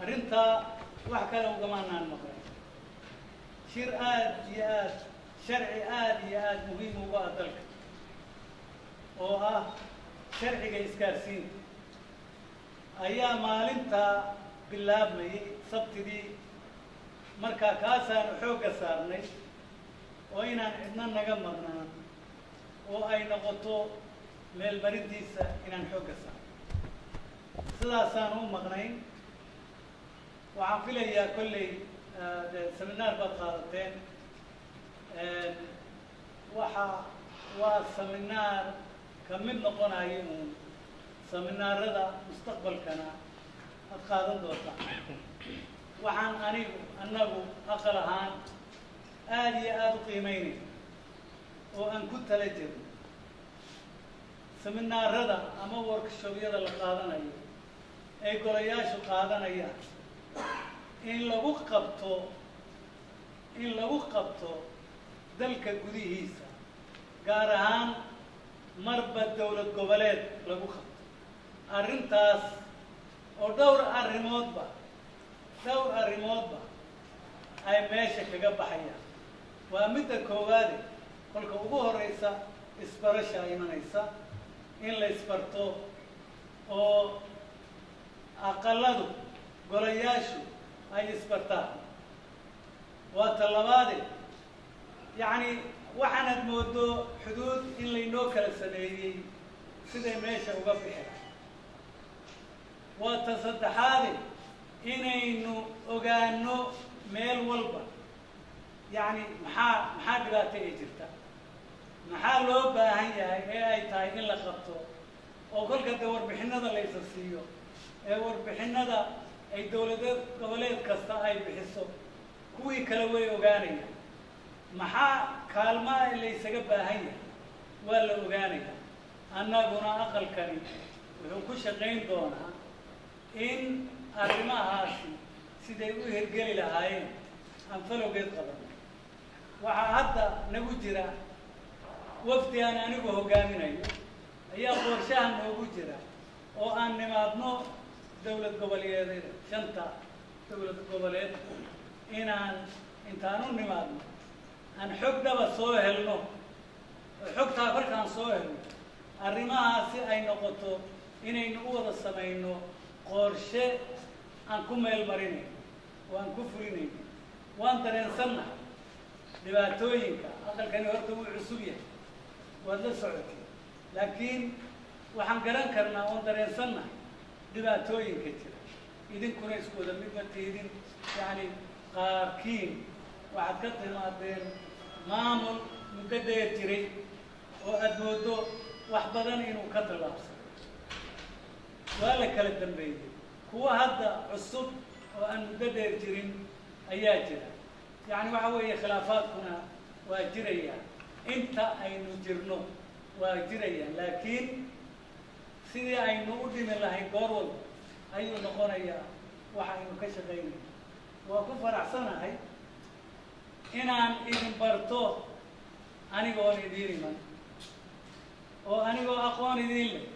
arrintaa wax kale ugamaanaan maqlay shir aad iyo aad sharci aad iyo aad muhiim uga ah dalka oo ah sharciga isgaarsiinta ayaa maalintaa bilaabmayay sabtidii markaa kaasaanu xoogga saarnay oo inaan cidna naga maqnaan oo ay noqoto meelmarintiisa inaan xoogga saarno sidaasaan u maqnayn waxaan filayaa kolley de seminaar baad qaadateen waxa waa seminaar ka mid noqonayo uun seminaarada mustaqbalkana ad qaadan doontaa waxaan anigu annagu aqal ahaan aada iyo aada u qiimeynay oo aan ku tala jirno seminaarada ama workshobyada la qaadanayo ay golayaashu qaadanayaan in lagu qabto in lagu qabto dalka gudihiisa gaar ahaan marba dowlad goboleed lagu qabto arrintaas oo dhowr arrimoodba dhowr arrimoodba ay meesha kaga baxayaan waa midda koowaade kolka ugu horeysa isbarasha imanaysa in la isbarto oo aqaladu golayaashu ay isbartaan waa ta labaade yacni waxaanad moodo xuduud in laynoo kala sameeyey siday meesha uga bixeen waa ta saddexaade inaynu ogaano meel walba yacni maxaa maxaa dhibaato ay jirta maxaa loo baahan yahay ee ay tahay in la qabto oo kolka dee warbixinada la isa siiyo ee warbixinada ay dowladeed goboleed kasta ay bixiso kuwii kale way ogaanayaan maxaa kaalmaa laysaga baahan yahay waa la ogaanaya annaguna aqalkani wuxuu ku shaqayn doonaa in arrimahaasi siday u hirgeli lahaayeen aan falowgeed qaban waxaa hadda nagu jira wafdi aan anigu hogaaminayo ayaa qorshaha noogu jira oo aan nimaadno dowlad goboleedyada shanta dowlad goboleed inaan intaan u nimaadno aan xog dhaba soo helno oo xogtaa kolkaan soo helno arrimahaasi ay noqoto inaynu u wada samayno qorshe aan ku meel marinayno oo aan ku fulinayno waan dareensannahay dhibaatooyinka aqalkani horta wuu cusub yahay waad la socotay laakiin waxaan garan karnaa oon dareensannahay dhibaatooyinka jira idinkuna isku wada mid ma tiidin yacni qaarkiin waxaad ka timaadeen maamul muddo dheer jiray oo aada moodo wax badan inuu ka tallaabsano waa la kala dambeeyey kuwa hadda cusub oo aan muddo dheer jirin ayaa jira yacni waxa weeye khilaafaadkuna waa jirayaan inta aynu jirno waa jirayaan laakiin sidii aynu u dhimi lahayn goor walba ayuu noqonayaa waxa aynu ka shaqaynaya waa ku faraxsanahay inaan idin barto anigoon idiin iman oo anigoo aqoon idiin leh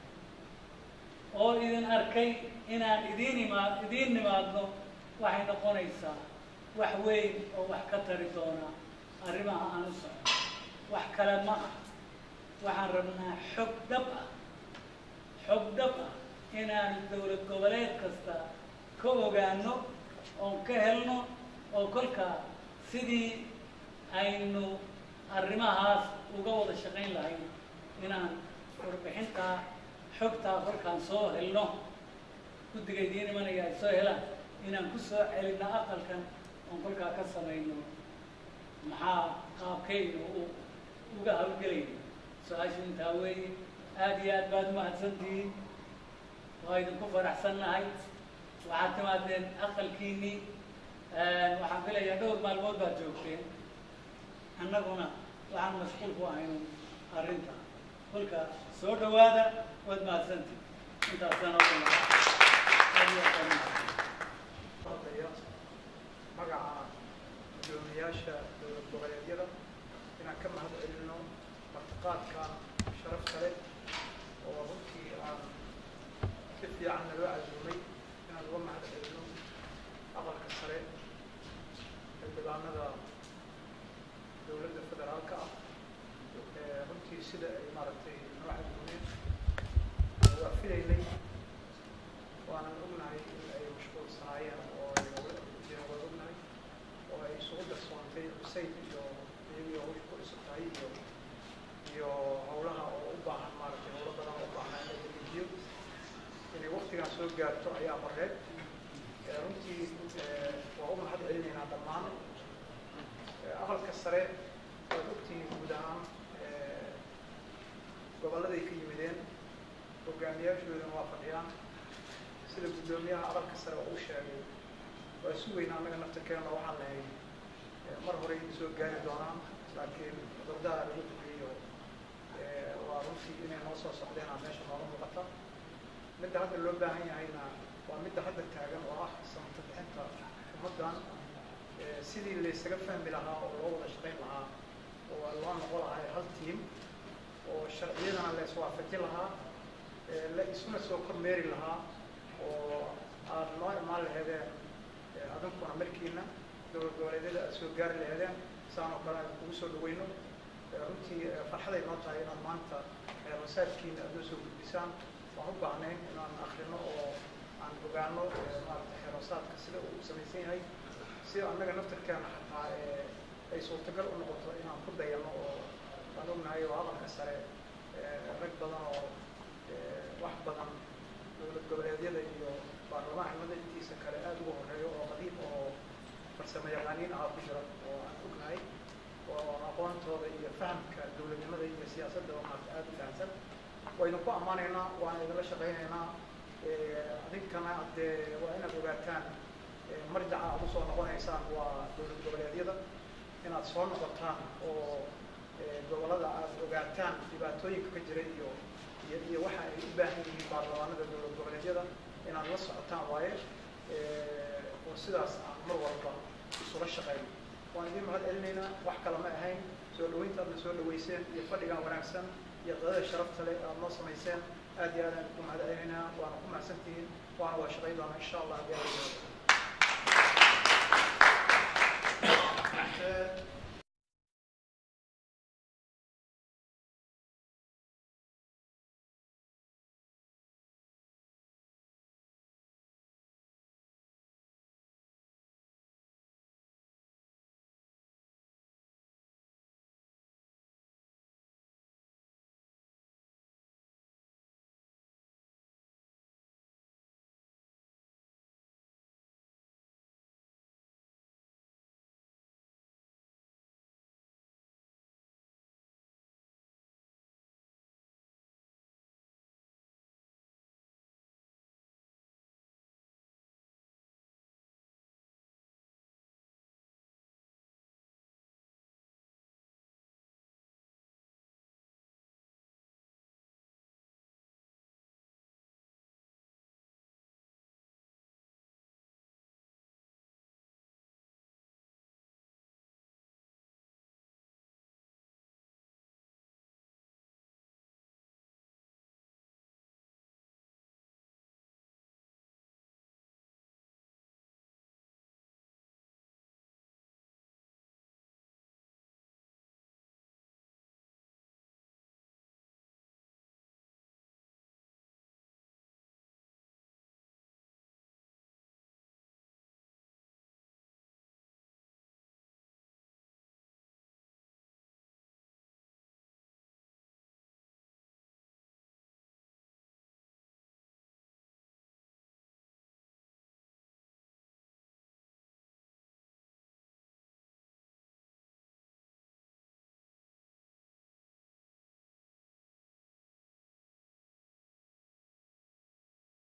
oo idin arkay inaan idiin imaa idiin nimaadno waxay noqonaysaa wax weyn oo wax ka tari doona arrimaha aan u socno wax kale ma ah waxaan rabnaa xog dhab ah xog dhab ah inaan dowlad goboleed kasta ka ogaano oon ka helno oo kolkaa sidii aynu arrimahaas uga wada shaqayn lahayn inaan warbixintaa xogtaa kolkaan soo helno guddiga idiin imanaya ay soo helaan inaan ku soo celinno aqalkan oon kolkaa ka samayno maxaa qaabkaynu u uga hawlgelayno su-aashu intaa weeye aada iyo aad baad umahadsantihiin waa idinku faraxsannahay waxaad timaadeen aqalkiinii waxaan filayaa dhowr maalmood baad joogteen annaguna waxaan mashquul ku ahayno arrinta kolka soo dhawaada waad mahadsantihin intaasaan oo dhan aad iyo aad baan umahadsan hadlaya magaca gudoomiyaasha dowlad goboleedyada inaan ka mahad celino martiqaadka sharafta leh oo runtii aan si fiican naloo casuumay inaan uga mahad celino aqalka sare xildhibaanada dowladda federaalka ah runtii sida ay maaragtay noo xadgudeen waa filaynay waanan ognahay in ay mashquulsanaayeen oo ay waa ognahay oo ay isugu darsoontay xuseyn iyo iyagii hawsha ku cusub tahay iyo iyo hawlaha oo u baahan maaragtay hawlo badan oo u baahnaa in la dedejiyo inay waktigan soo gaarto ayaa mareed runtii waa u mahad celinaynaa dhammaan aqalka sare waad ogtihiin guud ahaan gobolladay ka yimideen hogaamiyaashoodana waa fadhiyaan sida guddoomiyaha aqalka sare oo u sheegay waa isu weyn annaga naftarkeena waxaan lahay mar hore idin soo gaari doonaan laakiin cudurdaha lagu dugeeyo waa runtii inay noo soo socdeenaa meesha nooga muuqata midda hadda loo baahan yahayna waa midda hadda taagan oo ah samata bixinta ummaddan sidii laysaga fahmi lahaa oo loo wada shaqayn lahaa oo loo noqon lahaa hal tiim oo sharciyadana la iswaafajin lahaa la isuna soo kormeeri lahaa oo aad noo imaan laheedeen adinkuna markiina dowlad goboleedyada aad soo gaari laheedeen saan oo kale aan kugu soo dhaweyno runtii farxaday noo tahay inaad maanta masaajkiina aad noo soo gudbisaan waan u baahnayn inaan akrino oo aan ogaano maarata xeerosaadka sida uu samaysan yahay si annaga naftarkeena xataa ay suurtagal u noqoto inaan ku dayano oo waan ognahay oo aqalka sare rag badan oo wax badan dowlad goboleedyada iyo baarlamaanimada intiisa kale aada uga horeeyo oo qadiim oo farsamo yaqaaniin ahaa ku jira oo aan ognahay oo aqoontooda iyo fahamka dowladnimada iyo siyaasadda oo maarta aada u fahamsan waynu ku ammaanaynaa waan idinla shaqaynaynaa adinkana dee waa inaad ogaataan marjaca aad usoo noqonaysaan waa dowlad goboleedyada inaad soo noqotaan oo gobollada aad ogaataan dhibaatooyinka ka jira iyo iyo iyo waxa ay u baahan yihiin baarlamaanada dowlad goboleedyada inaad la socotaan waaye oo sidaas aan mar walba isula shaqayno waan idin mahad celinaynaa wax kale ma ahayn soo dhaweynta aadna soo dhaweyseen iyo fadhigan wanaagsan iyo qadada sharafta leh aad noo samayseen aad iyo aad aan ku mahad celinaynaa waana ku mahadsantihiin waana waa shaqayn doonaa insha allah haddii alla